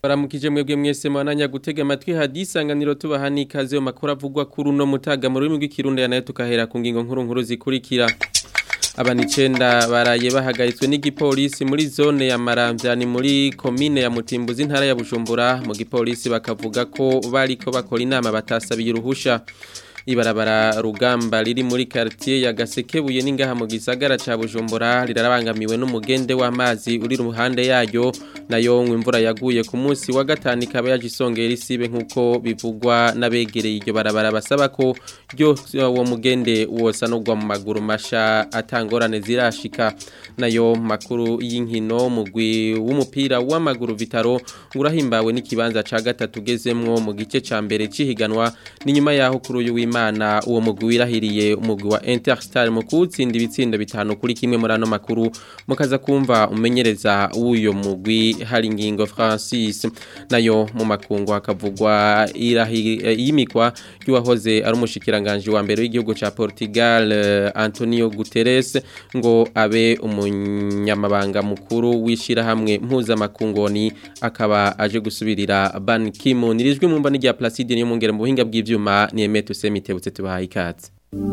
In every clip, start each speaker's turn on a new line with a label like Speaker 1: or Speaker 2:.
Speaker 1: baramukije mwebwe mwese mwananya gutega amatwi hadisanganiro tubaha n'ikaze mu makuru avugwa kuri uno mutaga mu rurimi rw'ikirundi nayo tukahera ku ngingo nkuru nkuru zikurikira abantu icenda baraye bahagaritswe n'igipolisi muri zone ya Maramvya ni muri komine ya Mutimbuzi intara ya Bujumbura mu gipolisi bakavuga ko bariko bakora inama batasabiye uruhusha ibarabara rugamba riri muri quartier ya Gasekebuye n'ingaha mu gisagara ca Bujumbura rirarabangamiwe n'umugende w'amazi uri ruhande yayo nayo imvura yaguye ku munsi wa gatanu ikaba yaje isongera isibe nkuko bivugwa n'abegereye iryo barabara basaba ko ryo uwo mugende wosa no mu maguru masha atangorane zirashika nayo makuru y'inkino mugwi w'umupira w'amaguru vitaro urahimbawe n'ikibanza ca gatatu ugezemwo mu gice ca mbere cihiganwa ni nyuma yaho kuri uyu w'Imana uwo mugwi wirahiriye umugwi wa Interstar mu kutsinda ibitsindo bitanu kuri kimwe muri ano makuru mukaza kumva umenyereza w'uyo mugwi hari ingingo Francis nayo mu makungu hakavugwa yimikwa y'uwahoze ari umushikiranganje wa mbere w'igihugu ca Portugal Antonio Guterres ngo abe umunyamabanga mukuru wishira hamwe mpuzamakungoni akaba aje gusubirira Ban Ki-moon rijwe mu mbani rya Placide niyo mungere mu buhinga bw'ivyuma ni Emeto Semitebutse tubahaye ikaze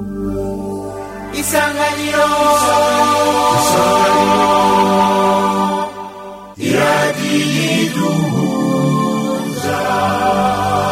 Speaker 2: Isanganiro Isanganiro Iradiyiduhuza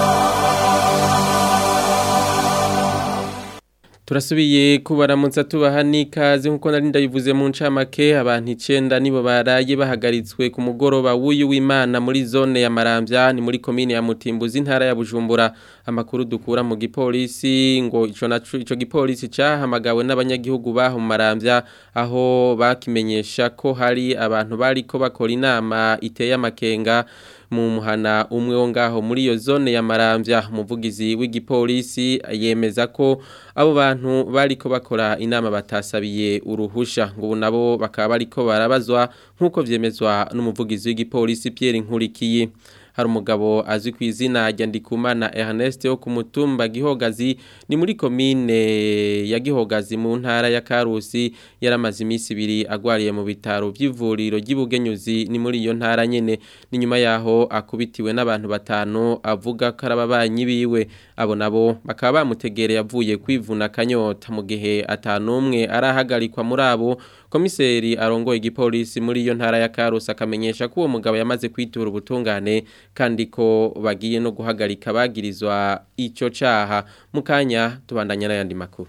Speaker 1: Turasubiye kubaramutsa tubaha n'ikaze nkuko nari ndabivuze mu ncamake abantu 9 nibo baraye bahagaritswe ku mugoroba w'uyu w'Imana muri zone ya Maramvya ni muri commune ya Mutimbuzi intara ya Bujumbura amakuru dukura mu gipolisi ngo ico naco ico gipolisi cahamagawe n'abanyagihugu baho mu Maramvya aho bakimenyesha ko hari abantu bariko bakora inama iteye amakenga mu muhana umwe wo ngaho muri iyo zone ya Maramvya umuvugizi w'igipolisi yemeza ko abo bantu bariko bakora inama batasabiye uruhusha ngo nabo bakaba bariko barabazwa nkuko vyemezwa n'umuvugizi w'igipolisi Pierre Nkurikiye hari umugabo azwi ku izina rya Ndikumana Ernest wo ku mutumba Gihogazi ni muri komine ya Gihogazi mu ntara ya Karusi yaramaze iminsi ibiri agwariye mu bitaro by'ivuriro ry'Ibugenyuzi ni muri iyo ntara nyene ni nyuma yaho akubitiwe n'abantu batanu avuga ko arababanyi biwe abo nabo bakaba bamutegereye avuye kwivuna kanyota mu gihe atanumwe arahagarikwa muri abo komiseri arongoye igipolisi muri iyo ntara ya Karusi akamenyesha ko uwo mugabo yamaze kwitura ubutungane kandi ko bagiye no guhagarika bagirizwa ico caha mukanya tubandanya n'ayandi makuru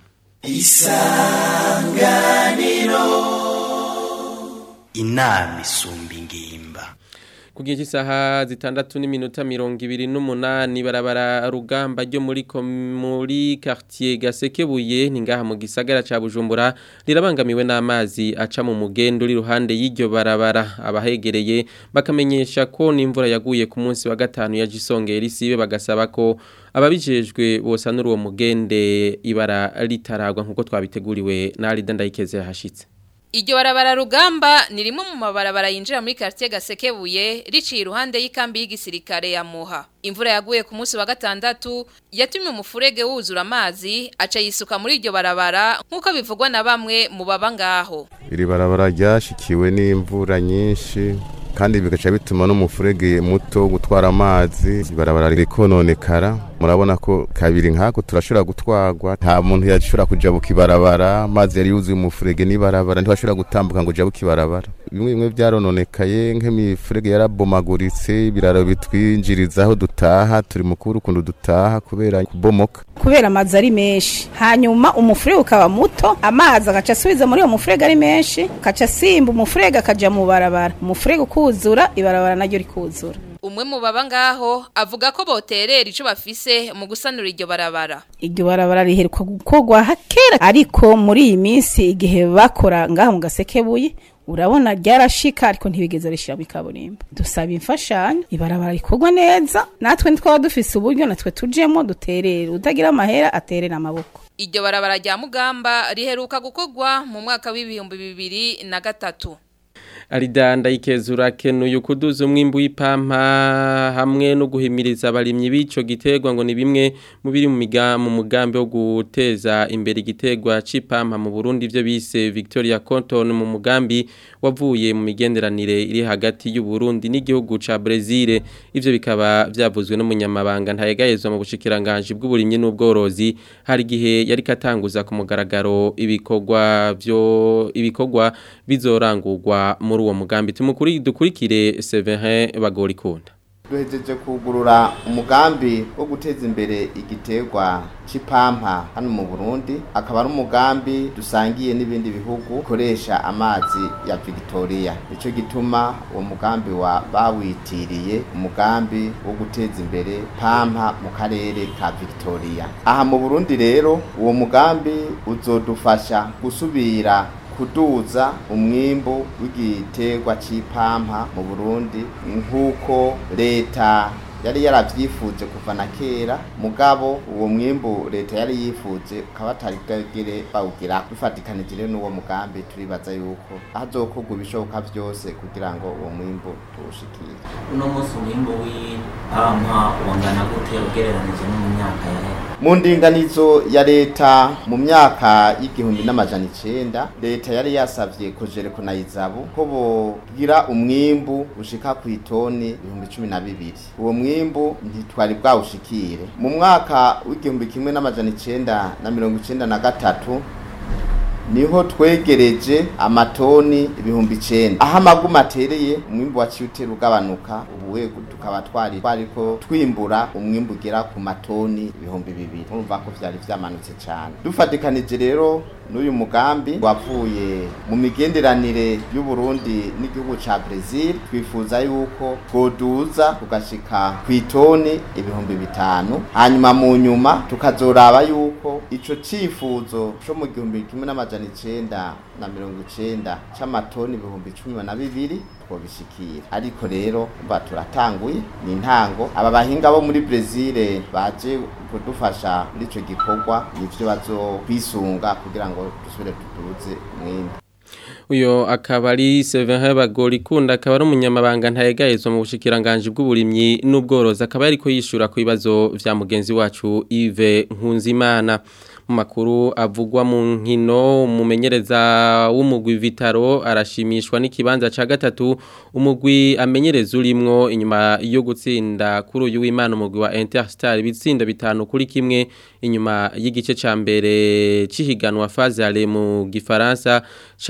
Speaker 2: isanganiro inama isumba ingimba
Speaker 1: ku gihe cy'isaha zitandatu n'iminota mirongo ibiri n'umunani barabara rugamba ryo muri muri quartier Gasekebuye ni ngaha mu gisagara ca Bujumbura rirabangamiwe n'amazi aca mu mugendo uri ruhande y'iryo barabara abahegereye bakamenyesha ko n'imvura yaguye ku munsi wa gatanu ya Gisongera isibe bagasaba ko ababijejwe bosanura uwo mugende ibara ritaragwa nkuko twabiteguriwe na Alida Ndayikeze hashitse
Speaker 3: Iryo barabara rugamba ni rimwe mu mabarabara yinjira muri quartier Gasekebuye riciye iruhande y'ikambi y'igisirikare ya Muha. Imvura yaguye ku munsi wa gatandatu yatumye umufurege wuzura amazi aca yisuka muri iryo barabara nkuko bivugwa na bamwe mu baba ngaho.
Speaker 4: Iri barabara ryashikiwe n'imvura nyinshi kandi bigaca bituma n'umufurege muto gutwara amazi barabara rikononekara murabona ko kabiri nkako turashobora gutwagwa nta muntu yashobora kuja bukibarabara amazi yari yuzuye umufurege n'ibarabara ntibashobora gutambuka ngo uja bukibarabara bimwe bimwe vyarononekaye nk'imifurege yarabomaguritse ibiraro bitwinjiriza aho dutaha turi mukuru ukuntu dutaha kubera kubomoka
Speaker 5: kubera amazi ari menshi hanyuma umufurege ukaba muto amazi agaca asubiza muri uwo mufurege ari menshi akaca asimba umufurege akaja mu barabara umufurege ukuzura ibarabara naryo rikuzura
Speaker 3: umwe mu baba ngaho avuga ko boterera ico bafise mu gusanura iryo barabara
Speaker 5: iryo barabara riheruka gukorwa kera ariko muri iyi minsi igihe bakora ngaha mu gasekebuye urabona ryarashika ariko ntibigeze rishira mu kaburimbo dusaba imfashanyo ibarabara rikorwa neza natwe ntitwaba dufise uburyo natwe tujemo duterere utagira amahera aterera amaboko
Speaker 3: iryo barabara rya mugamba riheruka gukorwa mu mwaka w'ibihumbi bibiri na gatatu
Speaker 1: Aridanda ikezura kenuye kuduza umwimbu w'ipampa hamwe no guhimiriza abarimyi b'ico giterwa ngo ni bimwe mu biri mu miga- mu mugambi wo guteza imbere igiterwa c'ipampa mu Burundi ivyo bise Victoria Cotton mu mugambi wavuye mu migenderanire iri hagati y'u Burundi n'igihugu ca Brazil ivyo bikaba vyavuzwe n'umunyamabanga ntayegayezwa mu bushikiranganje bw'uburimyi n'ubworozi hari gihe yari katanguza ku mugaragaro ibikorwa byo ibikorwa bizorangurwa muri uwo mugambi tumukuri dukurikire Severin Bagorikunda
Speaker 6: duhejeje kugurura umugambi wo guteza imbere igiterwa c'ipampa hano mu Burundi akaba ari umugambi dusangiye n'ibindi bihugu bikoresha amazi ya Victoria nico gituma uwo mugambi wa bawitiriye umugambi wo guteza imbere pampa mu karere ka Victoria aha mu Burundi rero uwo mugambi uzodufasha gusubira kuduza umwimbu w'igiterwa c'ipampa mu Burundi nk'uko leta yari yaravyifuje kuva na kera mugabo uwo mwimbu leta yari yifuje ukaba atari bwagire bawugira dufatikanije rero n'uwo mugambi turibaza yuko hazokorwa ibishoboka vyose kugira ngo uwo mwimbu tuwushikire
Speaker 7: uno munsi umwimbu w'ipampa wangana gute ugereranije no mu myaka yahera
Speaker 6: mu ndinganizo ya leta mu myaka y'igihumbi n'amajana icenda leta yari yasavye kojereko na izabu ko bogira umwimbu ushika ku itoni ibihumbi cumi na bibiri uwo mwimbu ntitwari bwawushikire mu mwaka w'igihumbi kimwe n'amajana icenda na mirongo icenda na gatatu niho twegereje amatoni ibihumbi icenda aho amaguma atereye umwimbu waciye utera ugabanuka ubuwe tukaba twari twariko twimbura umwimbu ugera ku matoni ibihumbi bibiri urumva ko vyari vyamanutse cane dufatikanije rero n'uyu mugambi wavuye mu migenderanire y'u Burundi n'igihugu ca Brazil twifuza yuko twoduza tugashika ku itoni ibihumbi bitanu hanyuma mu nyuma tukazoraba yuko ico cifuzo co mu gihumbi kimwe n'amajana icenda na mirongo icenda c'amatoni ibihumbi cumi na bibiri twobishikira ariko rero umva turatanguye ni intango aba bahinga bo muri Brazil baje kudufasha muri ico gikorwa nivyo bazokwisunga kugira ngo dusubire tuduze umwimbu
Speaker 1: uyo akaba ari Severin Bagorikunda akaba ari umunyamabanga ntayegayezwa mu bushikiranganje bw'uburimyi n'ubworozi akaba yariko yishura ku bibazo vya mugenzi wacu Yves Nkunzimana mu makuru avugwa mu nkino umumenyereza w'umugwi Vitaro arashimishwa n'ikibanza ca gatatu umugwi amenyereza urimwo inyuma yo gutsinda kuri uyu w'Imana umugwi wa Interstar bitsinda bitanu kuri kimwe inyuma y'igice ca mbere cihiganwa phase mu gifaransa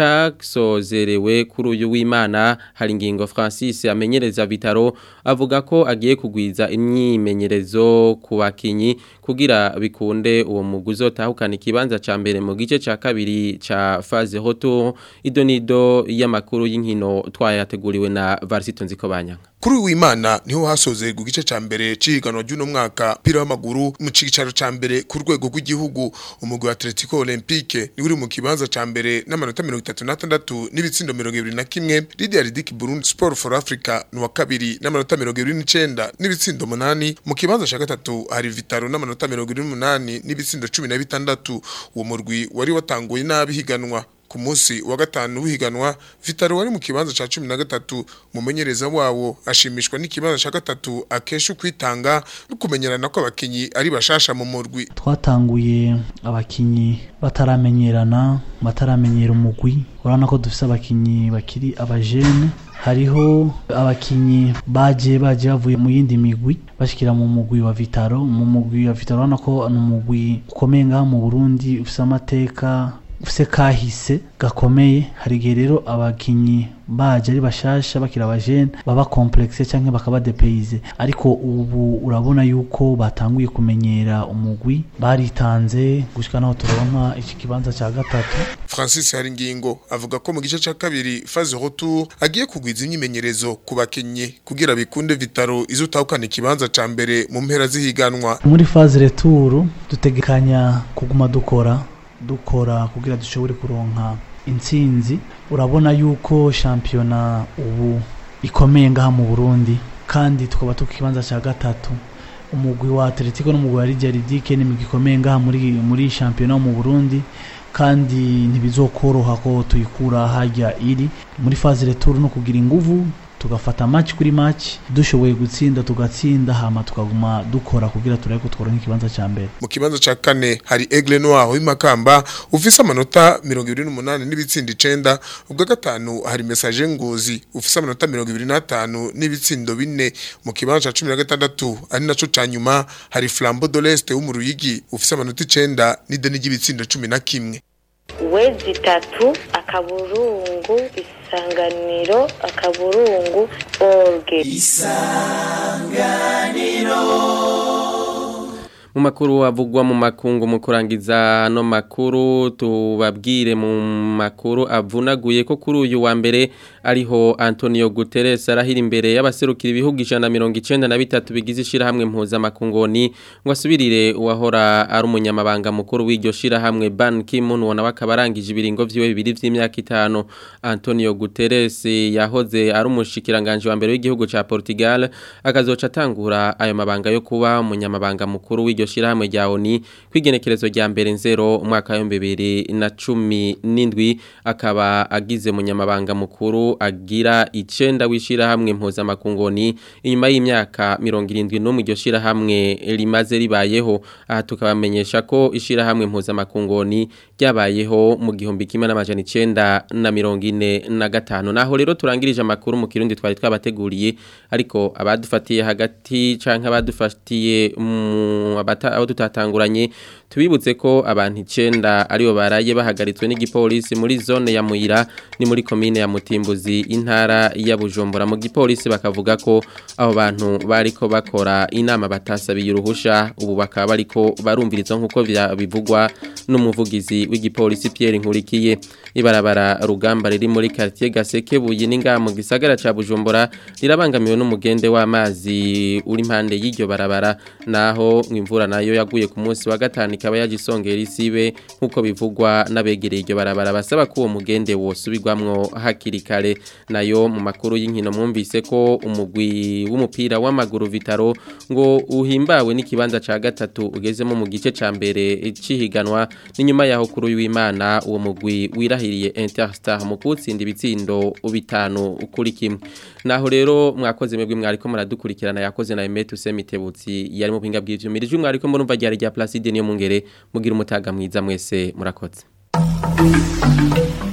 Speaker 1: casozerewe kuri uyu w'Imana hari ingingo Francis amenyereza Vitaro avuga ko agiye kugwiza imyimenyerezo ku bakinyi kugira bikunde uwo mugwi uzotahukana ikibanza ca mbere mu gice ca kabiri ca phase retour idonido y'amakuru y'inkino twayateguriwe na Varsito Nzikobanyanga
Speaker 8: kuri w'imana niho hasozerwa igice ca mbere cihiganwa ry'uno mwaka pira w'amaguru mu cicaro ca mbere ku rwego rw'igihugu umugwi wa Atletico Olympique ni uri mu kibanza ca mbere n'amanota 36 n'ibitsindo 21 Lydia Ridiki Burundi Sport for Africa ni wa kabiri n'amanota 29 n'ibitsindo 8 mu kibanza ca gatatu hari Vitaro n'amanota 28 n'ibitsindo 16 uwo murwi wari watanguye nabi higanwa ku munsi wa gatanu w'ihiganwa Vitaro wari mu kibanza ca 13 mumenyereza wawo ashimishwa n'ikibanza ca gatatu akesha kwitanga no kumenyerana ko abakinyi ari bashasha mu murwi
Speaker 9: twatanguye abakinyi bataramenyerana bataramenyera umugwi urabona ko dufise abakinyi bakiri abajene hariho abakinyi baje baje bavuye mu yindi migwi bashikira mu mugwi wa Vitaro mu mugwi wa Vitaro urabona ko ni umugwi ukomeye ngaha mu Burundi ufise amateka ufise kahise gakomeye hari igihe rero abakinyi baje ari bashasha bakira abajene baba complexe canke bakaba depayize ariko ubu urabona yuko batanguye kumenyera umugwi baritanze gushika naho turonka iki kibanza ca gatatu
Speaker 8: Francis Haringingo avuga ko mu gice ca kabiri phase retour agiye kugwiza imyimenyerezo ku bakinyi kugira bikunde Vitaro izotahukana ikibanza ca mbere mu mpera zihiganwa
Speaker 9: muri phase retour dutegekanya kuguma dukora dukora kugira dushobore kuronka intsinzi urabona yuko shampiyona ubu ikomeye ngaha mu Burundi kandi tukaba tukibanza ca gatatu umugwi wa Atletico n'umugwi wa Lidia Ridike ni migi ikomeye ngaha muri muri shampiyona mu Burundi kandi ntibizokoroha ko tuyikura hajya iri muri faze retour no kugira inguvu tugafata match kuri match dushoboye gutsinda tugatsinda hama tukaguma dukora kugira turabe ko tworonka ikibanza ca mbere
Speaker 8: mu kibanza ca kane hari Aigle Noir w'imakamba ufise amanota 28 n'ibitsinda 9 ubwa gatanu hari message ngozi ufise amanota 25 n'ibitsindo bine mu kibanza ca 16 ari naco ca nyuma hari Flambeau de l'Est w'umuruyigi ufise amanota 9 n'ideni ry'ibitsindo 11
Speaker 10: wezi itatu akaburungu isanganiro akaburungu orge
Speaker 1: mu makuru avugwa mu makungu mu kurangiza no makuru tubabwire mu makuru avunaguye ko kuri uyu wa mbere ariho Antonio Guterres arahira imbere y'abaserukira ibihugu 193 bigize ishirahamwe mpuzamakungoni ngo asubirire uwahora ari umunyamabanga mukuru w'iryo shirahamwe Ban Ki-moon wona bakabarangije ibiringo vyiwe bibiri vy'imyaka itanu Antonio Guterres yahoze ari umushikiranganje wa mbere w'igihugu ca Portugal akazoca atangura ayo mabanga yo kuba umunyamabanga mukuru w'iryo shirahamwe rya ONU kwigenekerezo rya mbere nzero umwaka wa 2017 akaba agize munyamabanga mukuru agira icenda w'ishirahamwe mpuzamakungoni inyuma y'imyaka 71 iryo shirahamwe rimaze ribayeho aha tukabamenyesha ko ishirahamwe mpuzamakungoni ryabayeho mu gihumbi kimwe n'amajana icenda na mirongo ine na gatanu naho rero turangirije amakuru mu kirundi twari twabateguriye ariko abadufatiye hagati canke abadufatiye mu abo tutatanguranye tubibutse ko abantu icenda aribo baraye bahagaritswe n'igipolisi muri zone ya Muyira ni muri komine ya Mutimbuzi intara ya Bujumbura mu gipolisi bakavuga ko abo bantu bariko bakora inama batasabiye uruhusha ubu bakaba bariko barumvirizwa nkuko bivugwa n'umuvugizi w'igipolisi Pierre Nkurikiye ibarabara rugamba riri muri quartier Gasekebuye ninga mu gisagara ca Bujumbura rirabangamiwe n'umugende w'amazi uri impande y'iryo barabara naho imvura nayo yaguye ku munsi wa gatanu ikaba yagisongera isibe nkuko bivugwa n'abegereye iryo barabara basaba ko uwo mugende wosubirwamwo hakiri kare nayo mu makuru y'inkino mwumvise ko umugwi w'umupira w'amaguru Vitaro ngo uhimbawe n'ikibanza ca gatatu ugezemo mu gice ca mbere cihiganwa n'inyuma yaho kuri w'Imana uwo mugwi wirahiriye Interstar mu kutsinda ibitsindo bitanu kuri kimwe naho rero mwakoze mwebwe mwariko muradukurikirana yakoze na Emetu Semitebutsi yari mu pinga bw'ivyumirije mwariko murumva ryari rya Placide niyo mungere mugira umutaga mwiza mwese murakoze